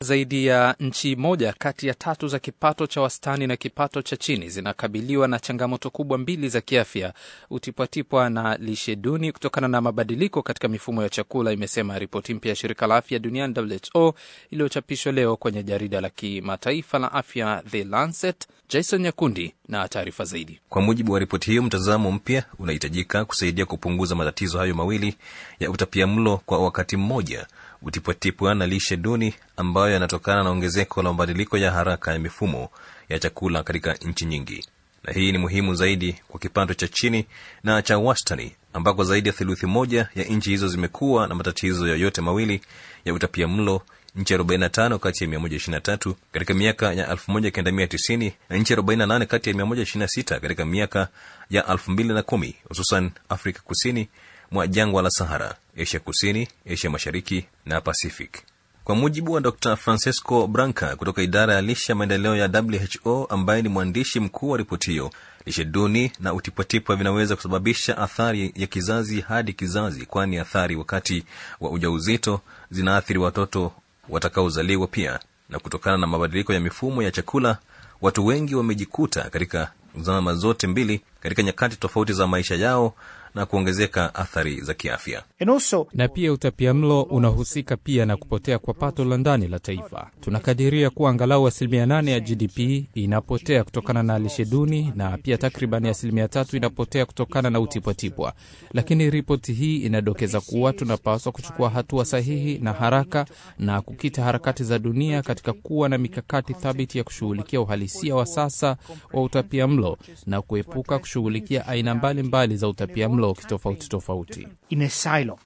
Zaidi ya nchi moja kati ya tatu za kipato cha wastani na kipato cha chini zinakabiliwa na changamoto kubwa mbili za kiafya, utipwatipwa na lishe duni kutokana na mabadiliko katika mifumo ya chakula, imesema ripoti mpya ya shirika la afya duniani WHO iliyochapishwa leo kwenye jarida la kimataifa la afya The Lancet. Jason Nyakundi na taarifa zaidi. Kwa mujibu wa ripoti hiyo, mtazamo mpya unahitajika kusaidia kupunguza matatizo hayo mawili ya utapiamlo kwa wakati mmoja, utipwatipwa na lishe duni ambayo yanatokana na ongezeko la mabadiliko ya haraka ya mifumo ya chakula katika nchi nyingi, na hii ni muhimu zaidi kwa kipato cha chini na cha wastani, ambako zaidi ya theluthi moja ya nchi hizo zimekuwa na matatizo yoyote mawili ya utapiamlo nchi 45 kati ya 123 katika miaka ya 1990 na nchi 48 kati ya 126 katika miaka ya 2010, hususan Afrika kusini mwa jangwa la Sahara, Asia kusini, Asia mashariki na Pacific. Kwa mujibu wa Dr Francesco Branca kutoka idara ya lishe maendeleo ya WHO ambaye ni mwandishi mkuu wa ripoti hiyo, lishe duni na utipwatipwa vinaweza kusababisha athari ya kizazi hadi kizazi, kwani athari wakati wa ujauzito zinaathiri watoto watakaozaliwa pia. Na kutokana na mabadiliko ya mifumo ya chakula, watu wengi wamejikuta katika zama zote mbili katika nyakati tofauti za maisha yao na kuongezeka athari za kiafya. Na pia utapiamlo unahusika pia na kupotea kwa pato la ndani la taifa. Tunakadiria kuwa angalau asilimia nane ya GDP inapotea kutokana na lishe duni na pia takriban asilimia tatu inapotea kutokana na utipwatipwa. Lakini ripoti hii inadokeza kuwa tunapaswa kuchukua hatua sahihi na haraka na kukita harakati za dunia katika kuwa na mikakati thabiti ya kushughulikia uhalisia wa sasa wa utapiamlo na kuepuka kushughulikia aina mbalimbali za utapiamlo tofauti tofauti.